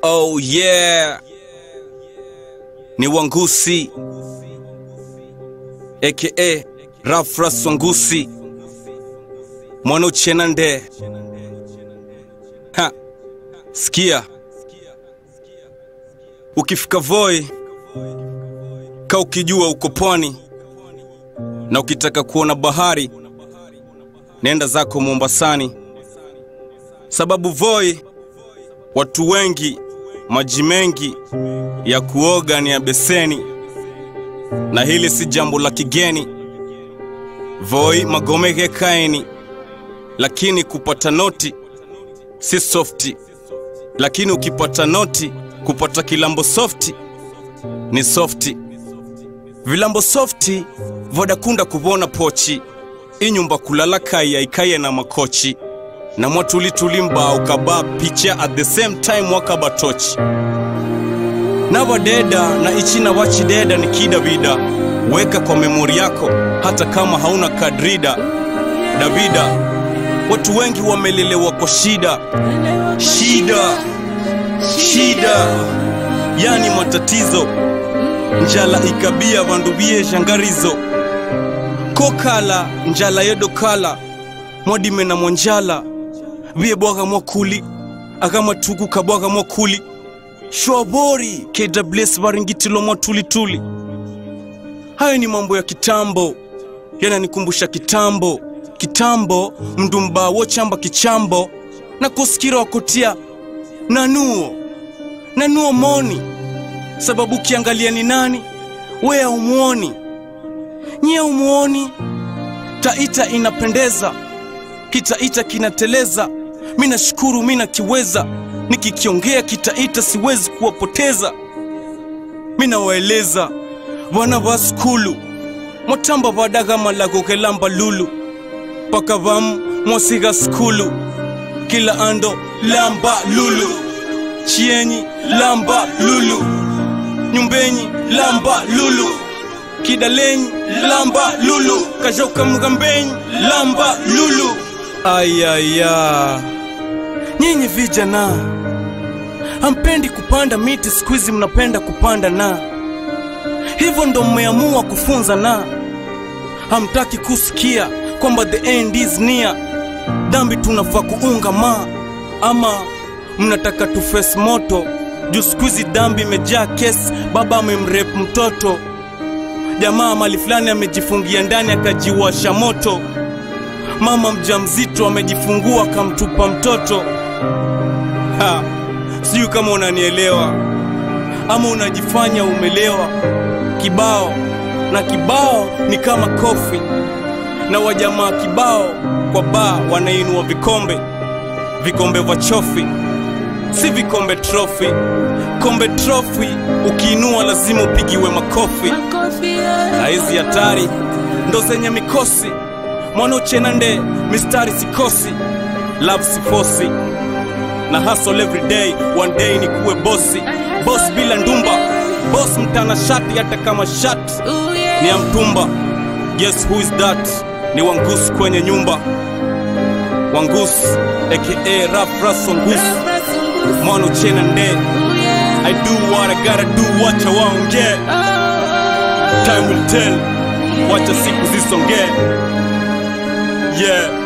Oh yeah, ni Wangusi aka Rafras Wangusi mwana uchena nde ha, sikia, ukifika Voi ka ukijua uko pwani na ukitaka kuona bahari nenda zako Mombasani, sababu Voi watu wengi, maji mengi ya kuoga ni ya beseni, na hili si jambo la kigeni. Voi magomeke kaeni, lakini kupata noti si softi, lakini ukipata noti kupata kilambo softi ni softi. Vilambo softi vodakunda kuvona pochi inyumba kulala kaya ikaye na makochi na mwatulituli mbao kaba picha at the same time wakabatochi navadeda na ichina wachideda ni kidavida weka kwa memori yako hata kama hauna kadrida davida watu wengi wamelelewa kwa shida shida shida yani matatizo njala ikabia vandu vie shangarizo kokala njala yedokala mwadime na mwanjala vie bwaga mwakuli akamatuku kabwaga mwakuli shwabori kws varingitilo mwatulituli hayo ni mambo ya kitambo yananikumbusha kitambo kitambo mdumba wochamba kichambo na kusikira wakotia nanuo nanuo moni sababu ukiangalia ni nani wea umuoni nyie umuoni taita inapendeza kitaita kinateleza mi nashukuru mi nakiweza nikikiongea kitaita siwezi kuwapoteza mi nawaeleza vana va skulu mwatamba vadaga malago kelamba lulu paka vamu mwasiga skulu kila ando lamba lulu chienyi lamba lulu nyumbenyi lamba lulu kidalenyi lamba lulu kajoka mgambenyi lamba lulu ayaya nyinyi vijana hampendi kupanda miti siku hizi mnapenda kupanda na hivyo ndo mmeamua kufunza na hamtaki kusikia kwamba the end is near dhambi tunafaa kuunga ma ama mnataka tufes moto juu siku hizi dhambi imejaa kesi baba amemrep mtoto jamaa mali fulani amejifungia ndani akajiwasha moto mama mjamzito amejifungua akamtupa mtoto ha, sijui kama unanielewa ama unajifanya umelewa kibao na kibao ni kama kofi na wajamaa kibao kwa baa wanainua vikombe vikombe vya chofi si vikombe trofi kombe trofi ukiinua lazima upigiwe makofi na hizi hatari ndo zenye mikosi mwanochena nde mistari sikosi love sifosi na hustle every day one day ni kuwe bosi boss bila ndumba boss mtana shati hata kama shati ni ya mtumba yes who is that ni wangus kwenye nyumba wangus aka rap ras wangus mwana uchena nde i do what i gotta do wacha waongee time will tell wacha siku zisongee yeah